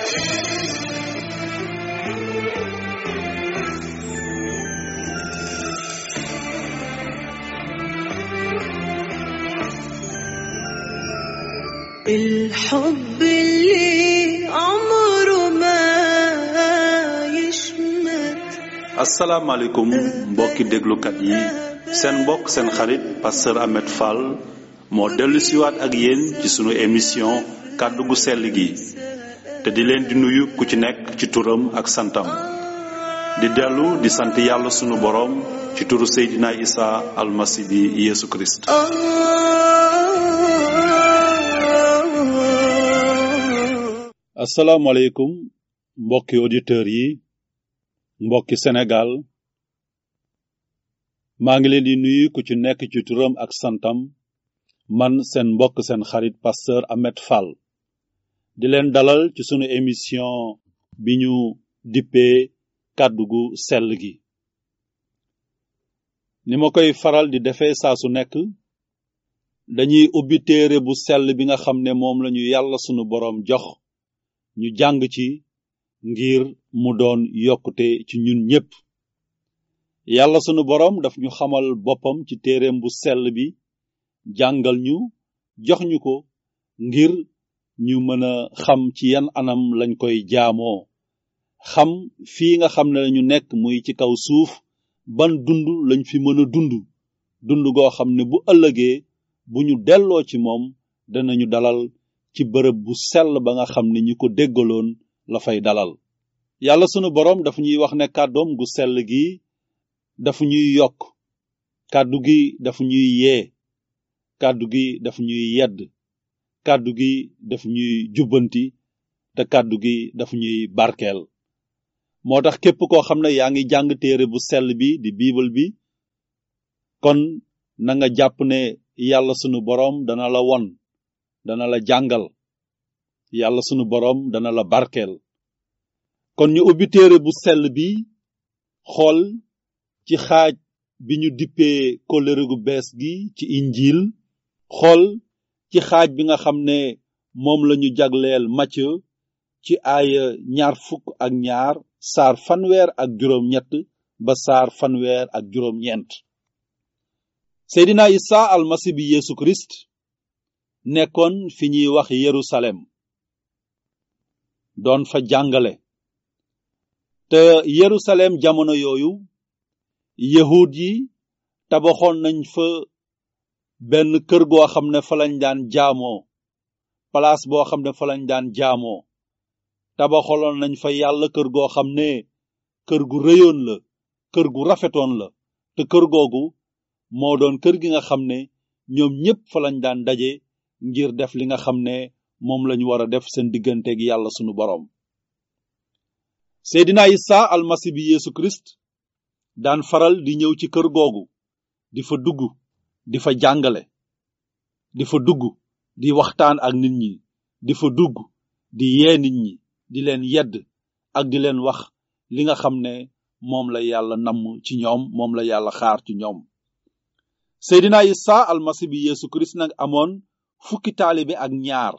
الحب اللي عمره ما يشمت asalaamaaleykum mbokki déglukat yi seen mbokk seen xarit pasteur Ahmed Fall moo dellu siwaat ak yéen ci sunu émission kàddu gu sell gi te di leen di nuyu ku ci nekk ci turam ak santam di dellu di sant yàlla sunu boroom ci turu Seydina Isa almasi bi Yeesu Kirist آه asalaamaaleykum mbokki auditeurs yi mbokki Sénégal maa ngi leen di nuyu ku ci nekk ci turam ak santam man seen mbokk seen xarit pasteur Ahmed Fall di leen dalal ci sunu émission bi ñu dippee kàddu gu sell gi ni ma koy faral di defee saa su nekk dañuy ubbi téere bu sell bi nga xam ne moom lañu yàlla sunu boroom jox ñu jàng ci ngir mu doon yokkute ci ñun ñépp yàlla sunu boroom daf ñu xamal boppam ci téereem bu sell bi jàngal ñu jox ñu ko ngir ñu mën a xam ci yan anam lañ koy jaamoo xam fii nga xam ne lañu nekk muy ci kaw suuf ban dund lañ fi mën a dund dund goo xam ne bu ëllëgee bu ñu delloo ci moom danañu dalal ci bërëb bu sell ba nga xam ne ñi ko déggaloon la fay dalal yàlla sunu boroom dafa ñuy wax ne kàddoom gu sell gi dafa ñuy yokk kàddu gi dafa ñuy yee kàddu gi dafa ñuy yedd kàddu gi dafa ñuy jubbanti te kàddu gi dafa ñuy barkeel moo tax képp koo xam ne yaa ngi jàng téere bu sell bi di biibal bi kon na nga jàpp ne yàlla sunu boroom dana la won dana la jàngal yàlla sunu boroom dana la barkeel kon ñu ubbi téere bu sell bi xool ci xaaj bi ñu dippee kóllëre gu bees gi ci injiil xool ci xaaj bi nga xam ne moom lañu jagleel Matthieu ci aaya ñaar fukk ak ñaar saar fanweer ak juróom ñett ba saar fanweer ak juróom ñeent Seydina Isa almasi bi Yeesu Kirist nekkoon fi ñuy wax Yerusalem doon fa jàngale te Yerusalem jamono yooyu yahud yi tabaxoon nañ fa benn kër goo xam ne fa lañ daan jaamoo place boo xam ne fa lañ daan jaamoo tabaxaloon nañ fa yàlla kër goo xam ne kër gu rëyoon la kër gu rafetoon la te kër googu moo doon kër gi nga xam ne ñoom ñépp fa lañ daan daje ngir def li nga xam ne moom lañu war a def seen digganteeg yàlla sunu boroom Seydina Isa almasi bi Yeesu Kirist daan faral di ñëw ci kër googu di fa dugg di fa jàngale di fa dugg di waxtaan ak nit ñi di fa dugg di yee nit ñi di leen yedd ak di leen wax li nga xam ne moom la yàlla namm ci ñoom moom la yàlla xaar ci ñoom Seydina Isa almasi bi Yeesu Kirist nag amoon fukki taalibe ak ñaar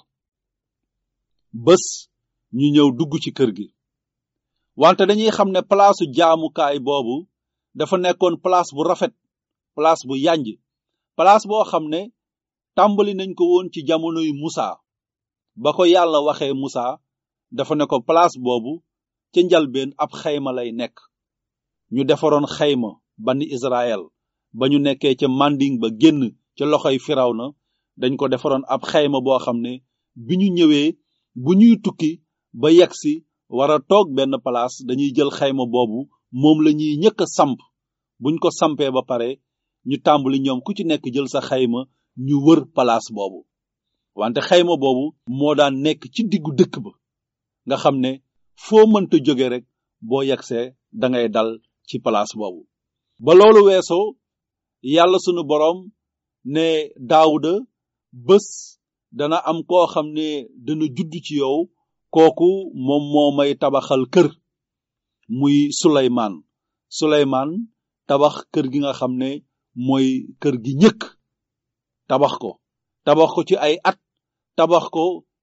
bés ñu ñëw dugg ci kër gi wante dañuy xam ne palaasu jaamukaay boobu dafa nekkoon place bu rafet place bu yanj place boo xam ne tàmbali nañ ko woon ci jamonoy Musa ba ko yàlla waxee Musa dafa ne ko place boobu ca njalbeen ab xayma lay nekk ñu defaroon xayma bani Israël ba ñu nekkee ca manding ba génn ca loxoy Firawna dañ ko defaroon ab xayma boo xam ne bi ñu ñëwee bu ñuy tukki ba yegsi war a toog benn place dañuy jël xayma boobu moom la ñuy ñëkk a samp buñ ko sampee ba pare ñu tàmbali ñoom ku ci nekk jël sa xayma ñu wër place boobu wante xayma boobu moo daan nekk ci diggu dëkk ba nga xam ne foo mënta jóge rek boo yegsee dangay dal ci place boobu ba loolu weesoo yàlla sunu boroom ne daawuda bés dana am koo xam ne dana judd ci yow kooku moom moo may tabaxal kër muy suleymaan suleymaan tabax kër gi nga xam ne mooy kër gi ñëkk tabax ko tabax ko ci ay at tabax ko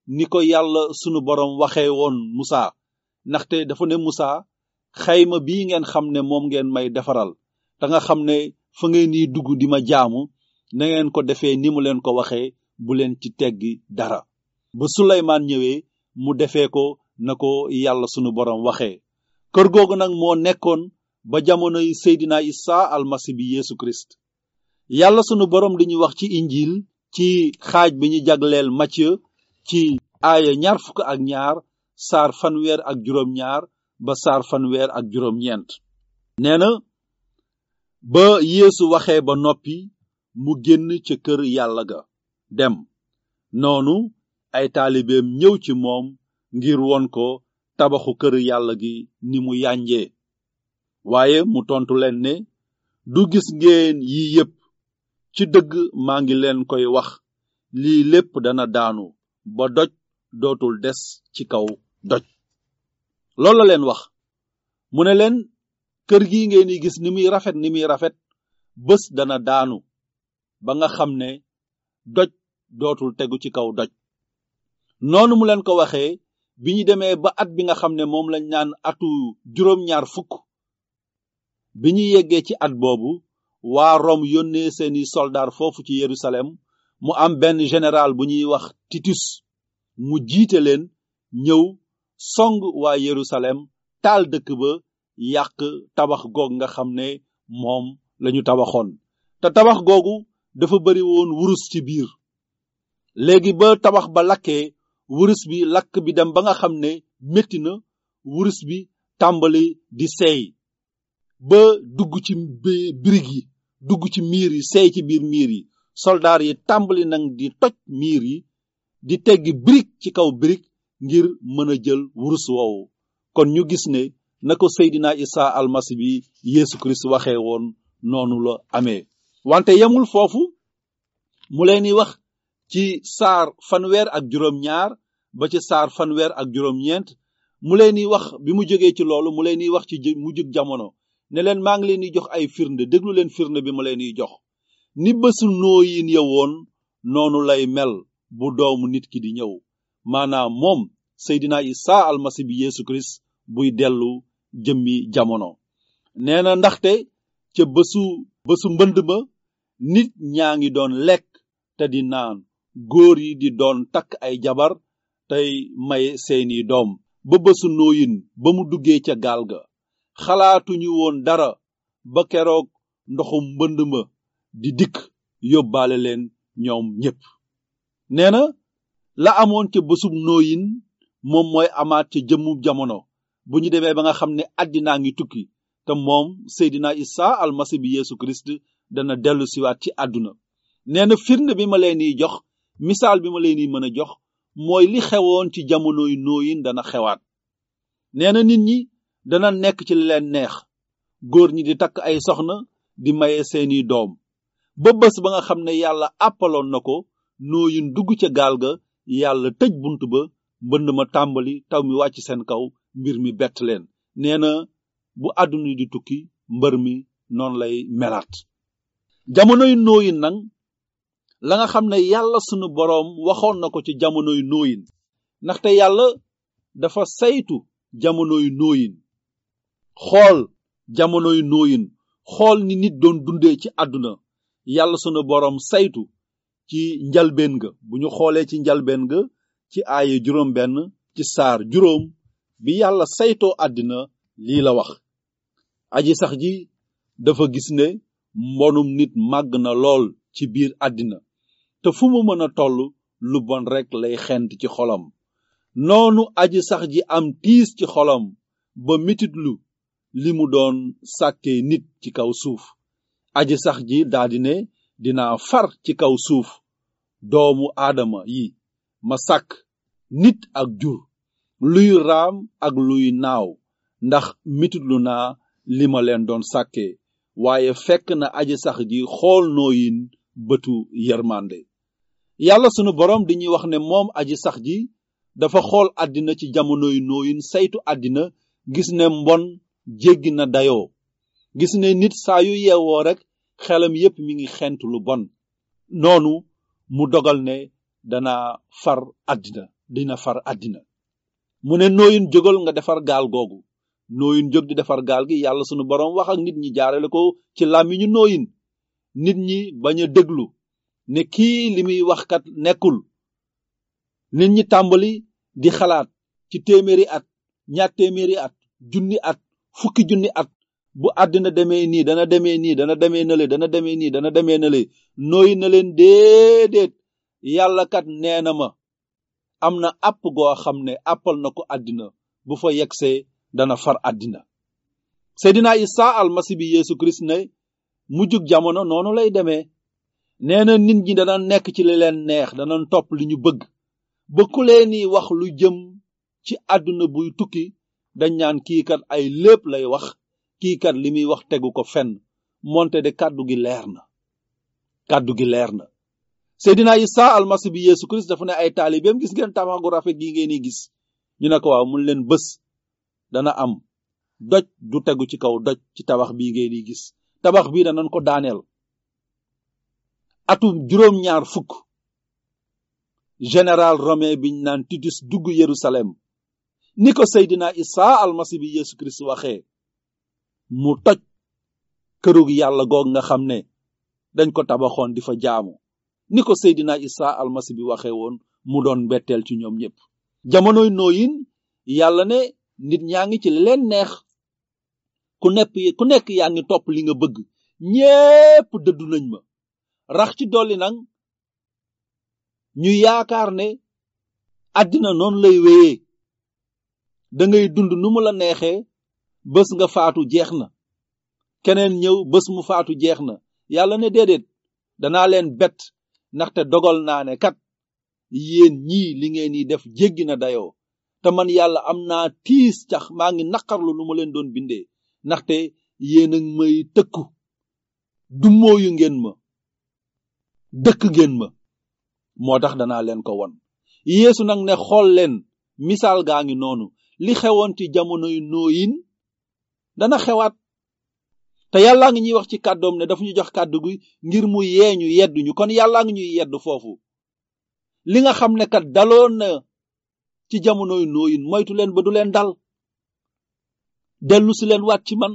ni ko yàlla sunu borom waxee woon Musa ndaxte dafa ne Musa xayma bii ngeen xam ne moom ngeen may defaral te nga xam ne fa ngeen ni dugg di ma jaamu na ngeen ko defee ni mu leen ko waxee bu leen ci teggi dara ba Suleymaan ñëwee mu defee ko na ko yàlla sunu borom waxee kër googu nag moo nekkoon ba jamonoy Seydina Isa almasi bi Yeesu Christ yàlla sunu borom di ñu wax ci injil ci xaaj bi ñu jagleel Matthieu ci aaya ñaar fukk ak ñaar saar fanweer ak juróom ñaar ba saar fanweer ak juróom ñeent nee na ba Yeesu waxee ba noppi mu génn ca kër yàlla ga dem noonu ay taalibeem ñëw ci moom ngir won ko tabaxu kër yàlla gi ni mu yànjee waaye mu tontu leen ne du gis ngeen yi yépp ci dëgg maa ngi leen koy wax lii lépp dana daanu ba doj dootul des ci kaw doj loolu la leen wax mu ne leen kër gi ngeen di gis ni muy rafet ni muy rafet bés dana daanu ba nga xam ne doj dootul tegu ci kaw doj noonu mu leen ko waxee bi ñu demee ba at bi nga xam ne moom lañ naan atu juróom-ñaar fukk bi ñu yeggee ci at boobu waa Rome yónnee seeni soldaar foofu ci Yerusalem mu am benn général bu ñuy wax Titus mu jiite leen ñëw song waa Yerusalem taal dëkk ba yàq tabax goog nga xam ne moom lañu tabaxoon te tabax googu dafa bari woon wurus ci biir léegi ba tabax ba lakkee wurus bi lakk bi dem ba nga xam ne metti na wurus bi tàmbali di seey ba dugg ci birig yi dugg ci miir yi seey ci biir miir yi soldaar yi tàmbali nag di toj miir yi di teggi birig ci kaw birig ngir mën a jël wurus woowu kon ñu gis ne na ko Seydina Isa almasi bi Yeesu Kirist waxee woon noonu la amee wante yemul foofu mu leen di wax ci saar fanweer ak juróom ñaar ba ci saar fanweer ak juróom ñeent mu leen di wax bi mu jógee ci loolu mu leen di wax ci mujjug jamono ne leen maa ngi leen di jox ay firnde déglu leen firnde bi ma leen di jox ni bésu nooyin ya woon noonu lay mel bu doomu nit ki di ñëw maanaam moom Seydina Isa almasi bi Yeesu Kirist buy dellu jëmmi jamono nee na ndaxte ca bésu bésu mbënd ma nit ñaa ngi doon lekk te di naan góor yi di doon takk ay jabar tey may seeni doom ba bésu nooyin ba mu duggee ca gaal ga xalaatuñu woon dara ba keroog ndoxum mbënd ma di dikk yóbbaale leen ñoom ñépp nee na la amoon ca bésub nooyin moom mooy amaat ca jëmmu jamono bu ñu demee ba nga xam ne àddinaa ngi tukki te moom Seydina Isa almasi bi Yeesu Kirist dana dellu siwaat ci àdduna nee na firnde bi ma leen di jox misaal bi ma leen di mën a jox mooy li xewoon ci jamonoy nooyin dana xewaat nee na nit ñi dana nekk ci li leen neex góor ñi di takk ay soxna di maye seeni doom ba bés ba nga xam ne yàlla àppaloon na ko nooyin dugg ca gaal ga yàlla tëj bunt ba mbënd ma tàmbali taw mi wàcc seen kaw mbir mi bett leen nee na bu àdduna di tukki mbër mi noonu lay melaat jamonoy nooyin nag la nga xam ne yàlla sunu boroom waxoon na ko ci jamonoy nooyin ndaxte yàlla dafa saytu jamonoy nooyin xool jamonoy nooyin xool ni nit doon dundee ci àdduna yàlla sunu boroom saytu ci njalbeen ga bu ñu xoolee ci njalbeen ga ci aaye juróom benn ci saar juróom bi yàlla saytoo àddina lii la wax aji sax ji dafa gis ne mbonum nit màgg na lool ci biir àddina te fu mu mën a toll lu bon rekk lay xent ci xolam noonu aji sax ji am tiis ci xolam ba mititlu li mu doon sàkkee nit ci kaw suuf aji sax ji daldi ne dinaa far ci kaw suuf doomu aadama yi ma sàkk nit ak jur luy raam ak luy naaw ndax mititlu naa li ma leen doon sàkkee waaye fekk na aji sax ji xool nooyin bëtu yermande yàlla sunu boroom dañuy wax ne moom aji sax ji dafa xool àddina ci jamonoy nooyin saytu àddina gis ne mbon jéggi na dayoo gis ne nit saa yu yeewoo rek xelam yépp mi ngi xent lu bon noonu mu dogal ne dana far àddina dina far àddina mu ne nooyin jógal nga defar gaal googu nooyin jóg di defar gaal gi yàlla sunu boroom wax ak nit ñi jaarale ko ci làmmiñu nooyin nit ñi bañ a déglu ne kii li muy wax kat nekkul nit ñi tàmbali di xalaat ci téeméeri at ñaar téeméeri at junni at fukki junni at bu àddina demee nii dana demee nii dana demee nale dana demee nii dana demee nale nooyi na leen déedéet yàlla kat nee na ma am na àpp goo xam ne àppal na ko àddina bu fa yegsee dana far àddina seydina isa almasi bi yeesu kirist ne mujjug jamono noonu lay demee nee na nit ñi dana nekk ci li leen neex dana topp li ñu bëgg ba ku leeni wax lu jëm ci àdduna buy tukki dañ ñaan kii kat ay lépp lay wax kii kat li muy wax tegu ko fenn moonte de kàddu gi leer na kàddu gi leer na seydina isa almasi bi yeesu kirist dafa ne ay taalibeem gis ngeen tabax gu rafet gi ngeen di gis ñu ne ko waaw mun leen bés dana am doj du tegu ci kaw doj ci tabax bii ngeen di gis tabax bii danañ ko daaneel atum juróom-ñaar fukk général romain biñ naan titus dugg yerusalem ni ko seydina isa almasi bi yeesu kirist waxee mu toj kërug yàlla goog nga xam ne dañ ko tabaxoon di fa jaamu ni ko seydina isa almasi bi waxee woon mu doon mbetteel ci ñoom ñépp jamonoy nooyin yàlla ne nit ñaa ngi ci li leen neex ku nekk ku nekk yaa ngi topp li nga bëgg ñépp dëddu nañ ma rax ci dolli nag ñu yaakaar ne àddina noonu lay wéyee da ngay dund nu mu la neexee bés nga faatu jeex na keneen ñëw bés mu faatu jeex na yàlla ne déedéet danaa leen bett ndaxte dogal naa ne kat yéen ñii li ngeen di def jéggi na dayoo te man yàlla am naa tiis cax maa ngi naqarlu lu ma leen doon bindee ndaxte yéen a may tëkku du mooyu ngeen ma dëkk ngeen ma moo tax danaa leen ko won yeesu nag ne xool leen misaal gaa ngi noonu li xewoon ci jamonoy nooyin dana xewaat te yàllaa ngi ñuy wax ci kàddoom ne dafa ñu jox kàddu gi ngir mu yeeñu yeddu ñu kon yàllaa ngi ñuy yedd foofu li nga xam ne kat daloon na ci jamonoy nooyin moytu leen ba du leen dal dellu si leen waat ci man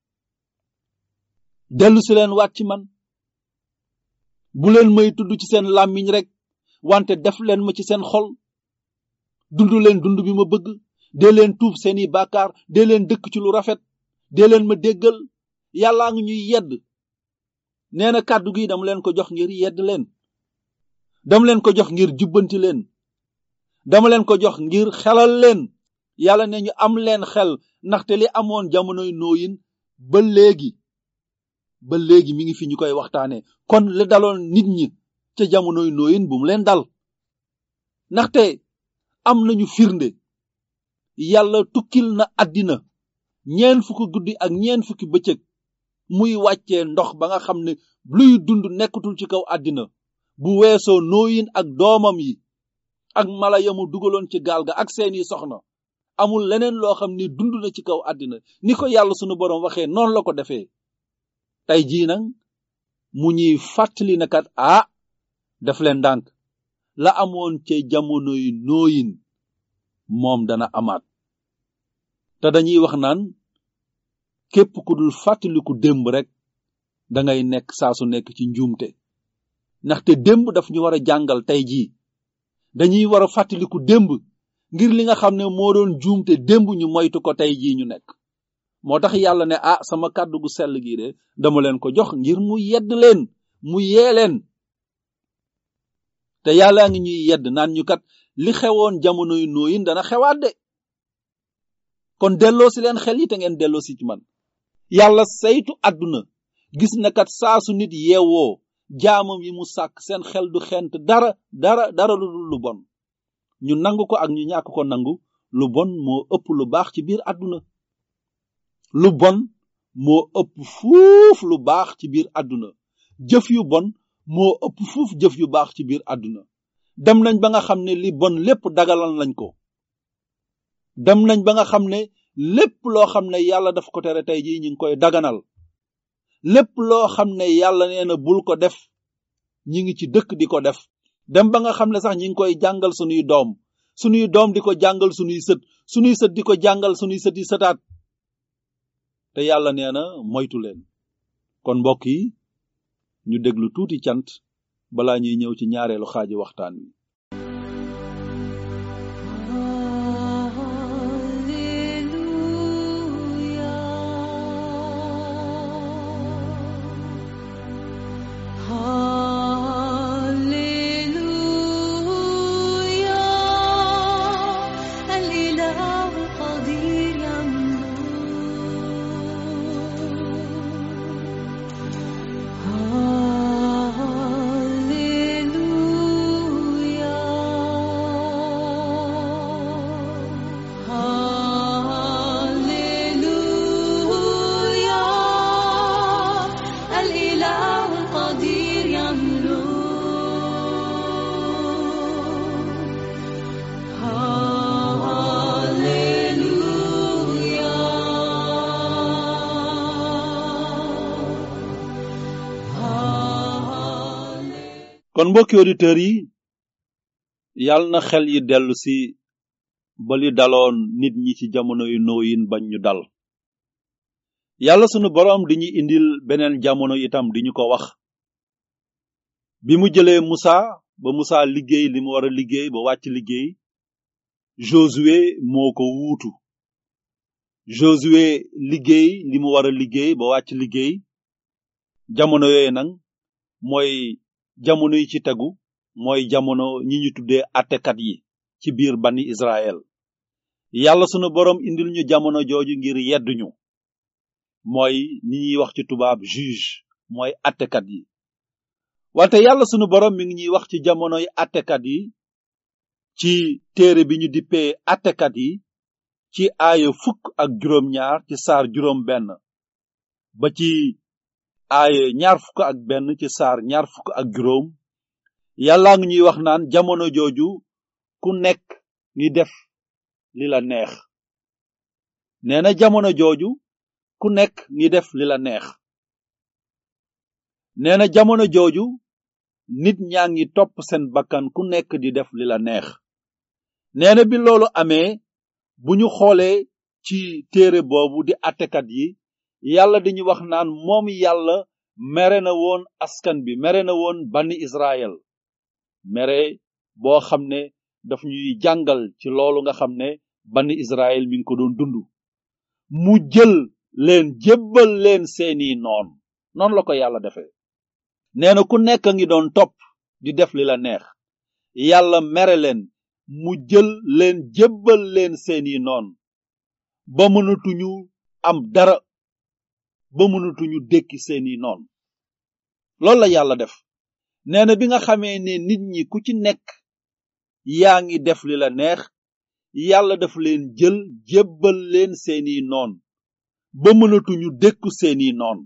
dellu si leen waat ci man bu leen may tudd ci seen làmmiñ rek wante def leen ma ci seen xol dund leen dund bi ma bëgg dee leen tuub seeni bàkkaar dee leen dëkk ci lu rafet dee leen ma déggal yàllaa ngi ñuy yedd nee na kàddu gi dama leen ko jox ngir yedd leen dama leen ko jox ngir jubbanti leen dama leen ko jox ngir xelal leen yàlla ne ñu am leen xel ndaxte li amoon jamonoy nooyin ba léegi ba léegi mi ngi fi ñu koy waxtaane kon li daloon nit ñi ca jamonoy nooyin bu mu leen dal ndaxte am nañu firnde yàlla tukkil na àddina ñeen fukki guddi ak ñeen fukki bëccëg muy wàccee ndox ba nga xam ne luy dund nekkatul ci kaw àddina bu weesoo nooyin ak doomam yi ak mala yamu dugaloon ci gaal ga ak seeni soxna amul leneen loo xam ne dund na ci kaw àddina ni ko yàlla sunu boroom waxee noonu la ko defee tey jii nag mu ñuy fàttali na kat ah def leen ndànk la amoon ca jamonoy nooyin moom dana amaat te dañuy wax naan képp ku dul fàttaliku démb rek dangay nekk saa su nekk ci njuumte ndaxte démb daf ñu war a jàngal tey jii dañuy war a fàttaliku démb ngir li nga xam ne moo doon juumte démb ñu moytu ko tey jii ñu nekk moo tax yàlla ne ah sama kàddu gu sell gii de dama leen ko jox ngir mu yedd leen mu yee leen te yàllaa ngi ñuy yedd naan ñu kat li xewoon jamonoy nooyin dana xewaat de kon delloo si leen xel yi te ngeen delloo si ci man yàlla saytu àdduna gis na kat saa su nit yeewoo jaamam yi mu sàkk seen xel du xent dara dara dara lu dul lu bon ñu nangu ko ak ñu ñàkk ko nangu lu bon moo ëpp lu baax ci biir àdduna lu bon moo ëpp fuuf lu baax ci biir àdduna jëf yu bon moo ëpp fuuf jëf yu baax ci biir àdduna dem nañ ba nga xam ne li bon lépp dagalal lañ ko dem nañ ba nga xam ne lépp loo xam ne yàlla daf ko tere tey jii ñu ngi koy daganal lépp loo xam ne yàlla nee na bul ko def ñi ngi ci dëkk di ko def dem ba nga xam ne sax ñi ngi koy jàngal sunuy doom sunuy doom di ko jàngal sunuy sët sunuy sët di ko jàngal sunuy sët yi sëtaat te yàlla nee na moytu leen kon mbokk yi ñu déglu tuuti cant balaa ñuy ñëw ci ñaareelu xaaji waxtaan wi الإله قدير يملك هاليلويا هاليلويا الإله القدير يملك هاليلويا هاليلويا kon mbokki auditeurs yi yàlla na xel yi dellu si ba li daloon nit ñi ci jamono yu nooyin bañ ñu dal yàlla sunu boroom di ñu indil beneen jamono itam di ñu ko wax bi mu jëlee Musa ba Musa liggéey li mu war a liggéey ba wàcc liggéey Josué moo ko wuutu Josué liggéey li mu war a liggéey ba wàcc liggéey jamono yooyu nag mooy jamono yi ci tegu mooy jamono ñi ñu tuddee attekat yi ci biir bani Israël yàlla sunu boroom indil ñu jamono jooju ngir yedduñu mooy ni ñuy wax ci tubaab juge mooy attekat yi wante yàlla sunu boroom mi ngi ñuy wax ci jamonoy attekat yi ci téere bi ñu dippee attekat yi ci aaya fukk ak juróom ñaar ci saar juróom benn ba ci aaya ñaar fukk ak benn ci saar ñaar fukk ak juróom yàllaa ngi ñuy wax naan jamono jooju ku nekk ngi def li la neex nee na jamono jooju ku nekk ngi def li la neex nee na jamono jooju nit ñaa ngi topp seen bakkan ku nekk di def li la neex nee na bi loolu amee bu ñu xoolee ci téere boobu di attekat yi yàlla dañu wax naan moom yàlla mere na woon askan bi mere na woon bani Israël mere boo xam ne daf ñuy jàngal ci loolu nga xam ne bani Israël mi ngi ko doon dund mu jël leen jébbal leen seeni noon noonu la ko yàlla defee nee na ku nekk a ngi doon topp di def li la neex yàlla mere leen mu jël leen jébbal leen seeni noon ba mënatuñu am dara ba mënatuñu dékki seeni noon loolu la yàlla def nee na bi nga xamee ne nit ñi ku ci nekk yaa ngi def li la neex yàlla daf leen jël jébbal leen seeni noon ba mënatuñu dékku seeni noon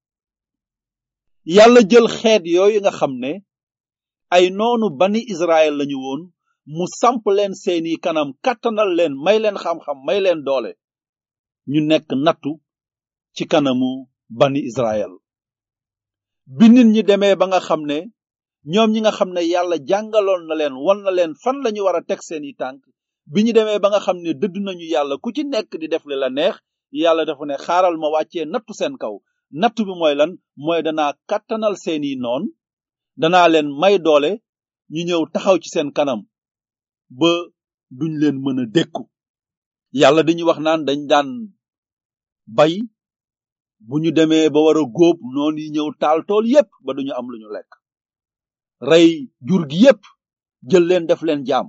yàlla jël xeet yooyu nga xam ne ay noonu bani Israël lañu woon mu samp leen seeni kanam kàttanal leen may leen xam-xam may leen doole ñu nekk nattu ci kanamu bani Israël bi nit ñi demee ba nga xam ne ñoom ñi nga xam ne yàlla jàngaloon na leen wan na leen fan lañu war a teg seeni tànk bi ñu demee ba nga xam ne dëdd nañu yàlla ku ci nekk di def li la neex yàlla dafa ne xaaral ma wàccee nattu seen kaw nattu bi mooy lan mooy danaa kàttanal seeni noon danaa leen may doole ñu ñëw taxaw ci seen kanam ba duñ leen mën a dékku yàlla dañuy wax naan dañ daan bay bu ñu demee ba war a góob noonu yi ñëw taal tool yépp ba duñu am lu ñu lekk rey jur gi yépp jël leen def leen jaam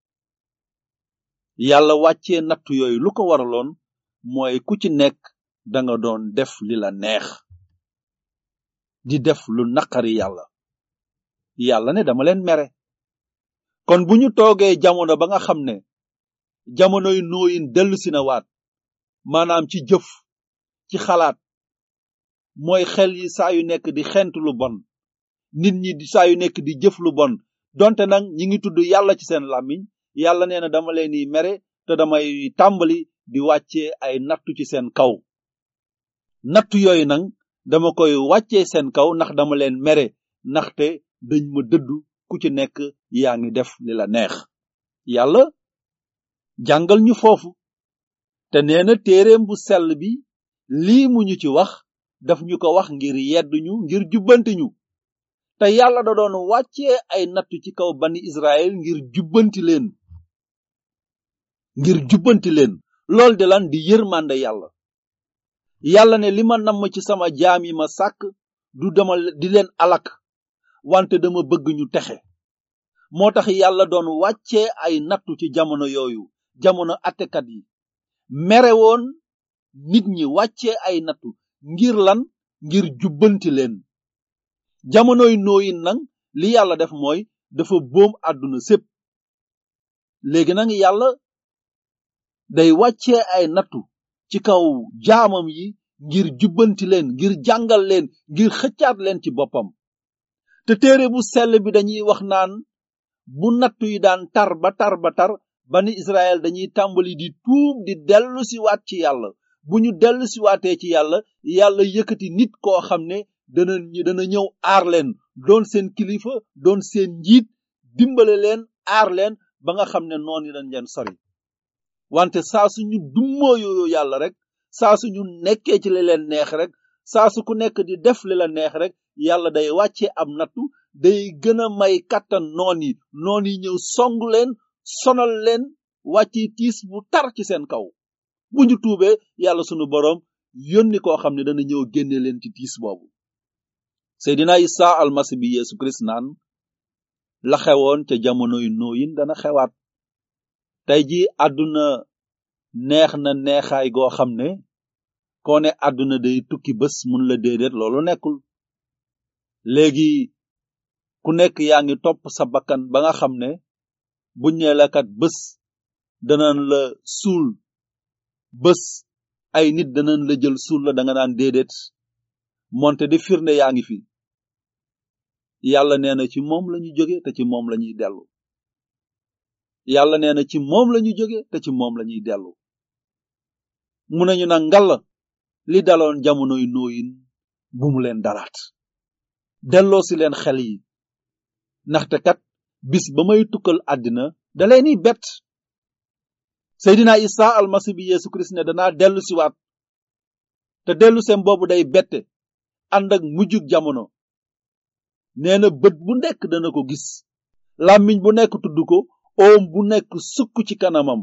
yàlla wàccee nattu yooyu lu ko waraloon mooy ku ci nekk danga doon def li la neex di def lu naqari yàlla yàlla ne dama leen mere kon bu ñu toogee jamono ba nga xam ne jamonoy nooyin dellu si na waat maanaam ci jëf ci xalaat mooy xel yi saa yu nekk di xent lu bon nit ñi di saa yu nekk di jëf lu bon donte nag ñi ngi tudd yàlla ci seen làmmiñ yàlla nee na dama leen di mere te damay tàmbali di wàccee ay nattu ci seen kaw nattu yooyu nag dama koy wàccee seen kaw ndax dama leen mere ndaxte dañ ma dëddu ku ci nekk yaa ngi def li la neex yàlla jàngal ñu foofu te nee na téereem bu sell bi lii mu ñu ci wax daf ñu ko wax ngir yedd ñu ngir jubbanti ñu te yàlla da doon wàccee ay nattu ci kaw bani Israël ngir jubbanti leen ngir jubbanti leen lool di lan di yërmande yàlla yàlla ne li ma namm ci sama jaam yi ma sàkk du dama di leen alak wante dama bëgg ñu texe moo tax yàlla doon wàccee ay nattu ci jamono yooyu jamono attekat yi mere woon nit ñi wàccee ay nattu ngir lan ngir jubbanti leen jamonoy nooyin nag li yàlla def mooy dafa boom àdduna sépp léegi nag yàlla day wàccee ay nattu ci kaw jaamam yi ngir jubbanti leen ngir jàngal leen ngir xëccaat leen ci boppam te téere bu sell bi dañuy wax naan bu nattu yi daan tar ba tar ba tar bani Israël dañuy tàmbali di tuub di dellu si waat ci yàlla bu ñu dellu si waatee ci yàlla yàlla yëkkati nit koo xam ne dana dana ñëw aar leen doon seen kilifa doon seen njiit dimbale leen aar leen ba nga xam ne noonu dañ leen sori wante saa suñu dummóoyoo yàlla rek saa suñu nekkee ci li leen neex rek saa su ku nekk di def li la neex rek yàlla day wàcce am nattu day gën a may kàttan noon yi noon yi ñëw song leen sonal leen wàcce tiis bu tar ci seen kaw bu ñu tuubee yàlla sunu boroom yónni koo xam ne dana ñëw génne leen ci tiis boobu seydina isa almasi bi yeesu kirist naan la xewoon ca jamonoy nooyin dana xewaat tey ji àdduna neex na neexaay goo xam ne koo ne àdduna day tukki bés mun la déedéet loolu nekkul léegi ku nekk yaa ngi topp sa bakkan ba nga xam ne buñ nee la kat bés danañ la suul bés ay nit danañ la jël suul la da nga naan déedéet moonte di firnde yaa ngi fi yàlla nee na ci moom lañu jóge te ci moom lañuy dellu yàlla nee na ci moom lañu jóge te ci moom lañuy dellu mu nañu nag ngalla li daloon jamonoy nooyin bu mu leen dalaat delloo si leen xel yi ndaxte kat bis ba may tukkal àddina da leeni bett seydina isa almasi bi yeesu kirist ne danaa dellu siwaat te dellu seen boobu day bette ànd ak mujjug jamono nee na bët bu nekk dana ko gis làmmiñ bu nekk tudd ko oom bu nekk sukk ci kanamam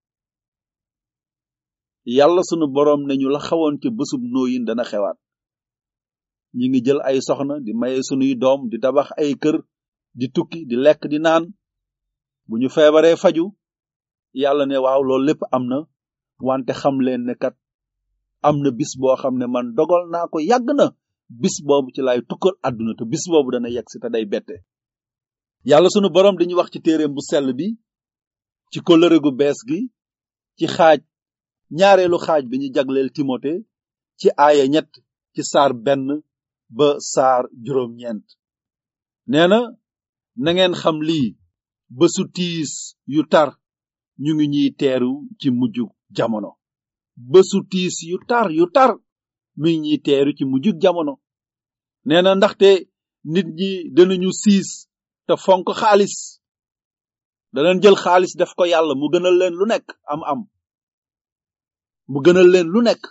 yàlla sunu boroom ne ñu la xawoon ca bésub nooyin dana xewaat ñi ngi jël ay soxna di maye sunuy doom di tabax ay kër di tukki di lekk di naan bu ñu feebaree faju yàlla ne waaw loolu lépp am na wante xam leen ne kat am na bis boo xam ne man dogal naa ko yàgg na bis boobu ci lay tukkal àdduna te bis boobu dana yegg si te day bette yàlla sunu boroom dañuy wax ci téereem bu sell bi ci kóllëre gu bees gi ci xaaj ñaareelu xaaj bi ñu jagleel timote ci aaya ñett ci saar benn ba saar juróom-ñeent nee na na ngeen xam lii bésu tiis yu tar ñu ngi ñuy teeru ci mujjug jamono bésu tiis yu tar yu tar mi ngi ñuy teeru ci mujjug jamono nee na ndaxte nit ñi danañu siis te fonk xaalis danañ jël xaalis def ko yàlla mu gënal leen lu nekk am am mu gënal leen lu nekk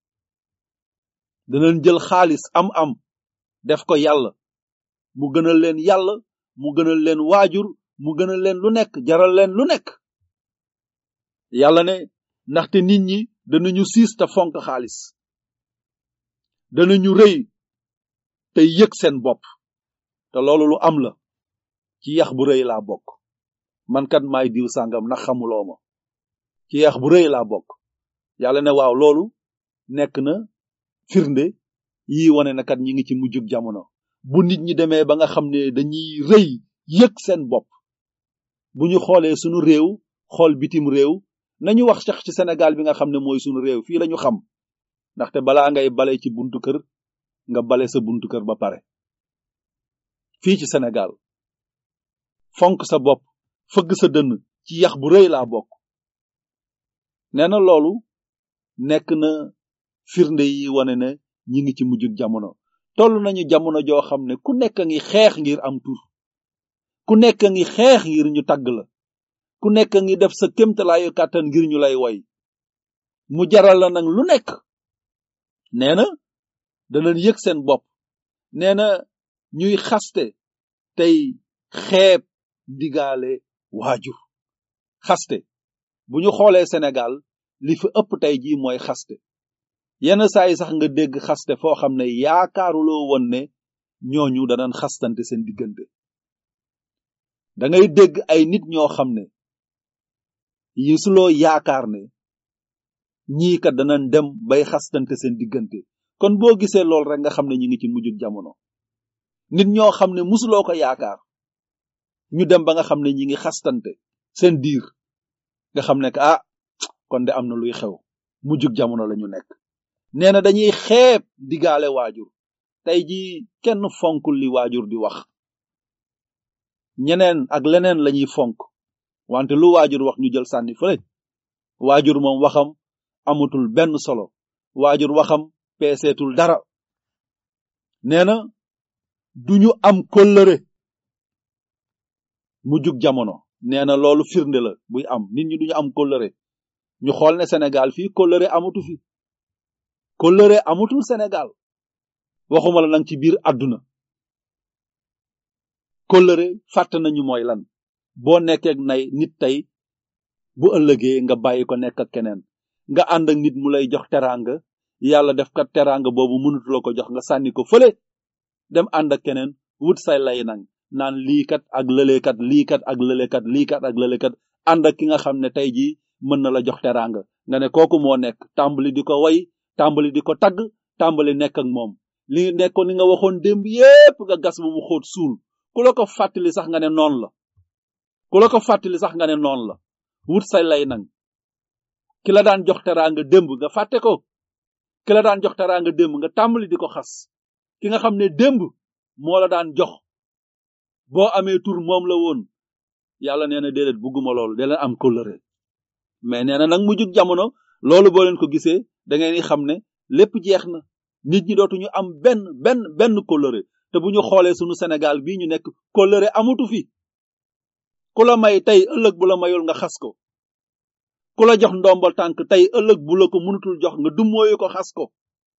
danañ jël xaalis am am def ko yàlla mu gënal leen yàlla mu gënal leen waajur mu gënal leen lu nekk jaral leen lu nekk yàlla ne ndaxte nit ñi danañu siis te fonk xaalis danañu rëy te yëg seen bopp te loolu lu am la ci yax bu rëy laa bokk man kat maay diw sàngam ndax xamuloo ma ci yax bu rëy laa bokk yàlla ne waaw loolu nekk na firnde yi wane na kat ñi ngi ci mujjug jamono bu nit ñi demee ba nga xam ne dañuy rëy yëg seen bopp bu ñu xoolee sunu réew xool bitim réew nañu wax sax ci Sénégal bi nga xam ne mooy sunu réew fii lañu xam ndaxte balaa ngay bale ci buntu kër nga bale sa buntu kër ba pare fii ci Sénégal fonk sa bopp fëgg sa dënn ci yax bu rëy laa bokk nee na loolu nekk na firnde yi wane ne ñi ngi ci mujjug jamono toll nañu jamono joo xam ne ku nekk a ngi xeex ngir am tur ku nekk a ngi xeex ngir ñu tagg la ku nekk ngi def sa kémtalaayu kàttan ngir ñu lay woy mu jaral la nag lu nekk nee na danañ yëg seen bopp nee na ñuy xaste tey xeeb ndigaale waajur xaste bu ñu xoolee Sénégal li fi ëpp tey jii mooy xaste yenn saa yi sax nga dégg xaste foo xam ne yaakaaruloo woon ne ñooñu danañ xastante seen diggante da ngay dégg ay nit ñoo xam ne yisuloo yaakaar ne ñii kat danañ dem bay xastante seen diggante kon boo gisee lool rek nga xam ne ñi ngi ci mujjug jamono nit ñoo xam ne musuloo ko yaakaar ñu dem ba nga xam ne ñi ngi xastante seen diir nga xam ne que ah kon de am na luy xew mujjug jamono la ñu nekk nee na dañuy xeeb digaale waajur tey ji kenn fonkul li waajur di wax ñeneen ak leneen lañuy fonk wante lu waajur wax ñu jël sànni fële waajur moom waxam amatul benn solo waajur waxam peeseetul dara nee na duñu am kóllëre mujjug jamono nee na loolu firnde la buy am nit ñi duñu am kóllëre ñu xool ne Sénégal fii kóllëre amatu fi kóllëre amatul Sénégal waxuma la nag ci biir àdduna kóllëre fàtte nañu mooy lan boo nekkee ak nay nit tey bu ëllëgee nga bàyyi ko nekk ak keneen nga ànd ak nit mu lay jox teraanga yàlla def kat teraanga boobu mënutuloo ko jox nga sànni ko fële dem ànd ak keneen wut say lay nang naan lii kat ak lëleekat lii kat ak lëleekat lii kat ak lëleekat ànd ak ki nga xam ne tey jii mën na la jox teraanga nga ne kooku moo nekk tàmbali di ko way tàmbali di ko tagg tàmbali nekk ak moom li nekkoon li nga waxoon démb yépp nga gas ba mu xóot suul ku la ko fàttali sax nga ne noonu la ku la ko fàttali sax nga ne noonu la wut say lay nang ki la daan jox teraanga démb nga fàtte ko ki la daan jox teraanga démb nga tàmbali di ko xas ki nga xam ne démb moo la daan jox boo amee tur moom la woon yàlla nee na déedéet bugguma loolu da leen am kóllëre mais nee na nag mujjug jamono loolu boo leen ko gisee da ngeen di xam ne lépp jeex na nit ñi dootuñu am benn benn benn kóllëre te bu ñu xoolee sunu Sénégal bii ñu nekk kóllëre amatu fi ku la may tey ëllëg bu la mayul nga xas ko ku la jox ndombal tànk tey ëllëg bu la ko mënutul jox nga dummóoyu ko xas ko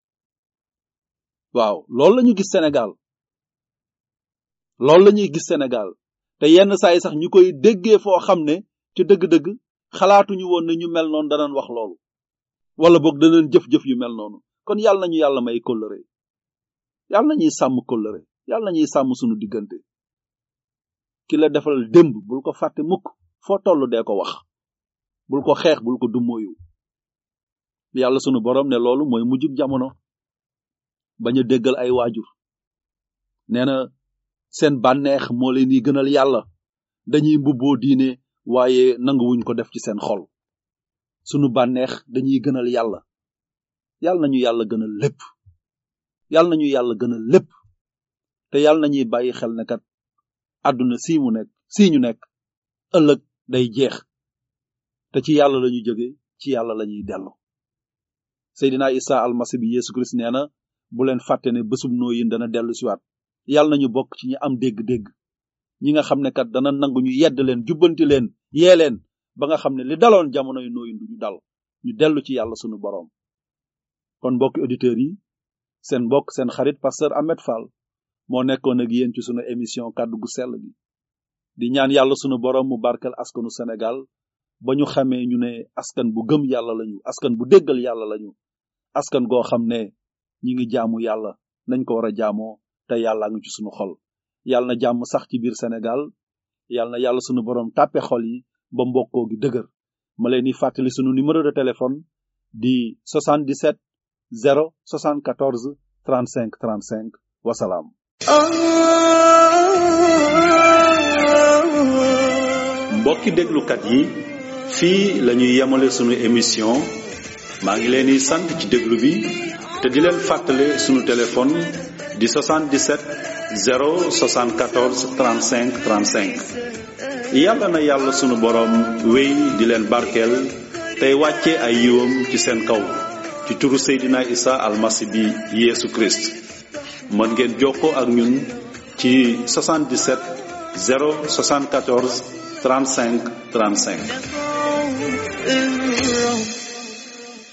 waaw loolu la ñu gis Sénégal loolu la ñuy gis Sénégal te yenn saa yi sax ñu koy déggee foo xam ne ci dëgg-dëgg xalaatuñu woon ne ñu mel noonu danañ wax loolu wala boog danañ jëf-jëf yu mel noonu kon yàlla nañu yàlla may kóllëre yàlla nañuy sàmm kóllëre yàlla nañuy sàmm sunu diggante ki la defal démb bul ko fàtte mukk foo toll dee ko wax bul ko xeex bul ko dummóoyu yàlla sunu borom ne loolu mooy mujjug jamono bañ a déggal ay waajur nee na seen bànneex moo leen di gënal yàlla dañuy mbubboo diine waaye nanguwuñ ko def ci seen xol sunu bànneex dañuy gënal yàlla yàlla nañu yàlla gënal lépp yàlla nañu yàlla gënal lépp te yàlla nañuy bàyyi xel ne kat àdduna sii mu nekk sii ñu nekk ëllëg day jeex te ci yàlla lañu jóge ci yàlla lañuy dellu Seydina Isa almasi bi Yeesu Kirist nee na bu leen fàtte ne bésub nooyin dana dellu siwaat yàlla nañu bokk ci ñi am dégg-dégg ñi nga xam ne kat dana nangu ñu yedd leen jubbanti leen yee leen ba nga xam ne li daloon jamono yu nooyin du ñu dal ñu dellu ci yàlla sunu boroom kon mbokki auditeurs yi seen mbokk seen xarit pasteur Ahmed Fall moo nekkoon ak yéen ci sunu émission kàddu gu sell gi di ñaan yàlla sunu boroom mu barkel askanu Sénégal ba ñu xamee ñu ne askan bu gëm yàlla lañu askan bu déggal yàlla lañu askan goo xam ne ñi ngi jaamu yàlla nañ ko war a jaamoo te yàlla ngi ci sunu xol yàlla na jàmm sax ci biir Sénégal yàlla na yàlla sunu boroom tàppe xol yi ba mbokkoo gi dëgër ma leen di fàttali sunu numéro de téléphone di 77 0 74 35 35 wasalaam mbokki déglukat yi fii la ñuy yemale sunu émission maa ngi leen di sant ci déglu bi te di leen fàttale sunu téléphone di 77 074 35 35 yàlla na yàlla sunu boroom wéy di leen barkeel tey wàcce ay yiwam ci seen kaw ci turu Seydina Isa almasi bi Yeesu Christ mën ngeen jokkoo ak ñun ci 77 074 35 35 الرب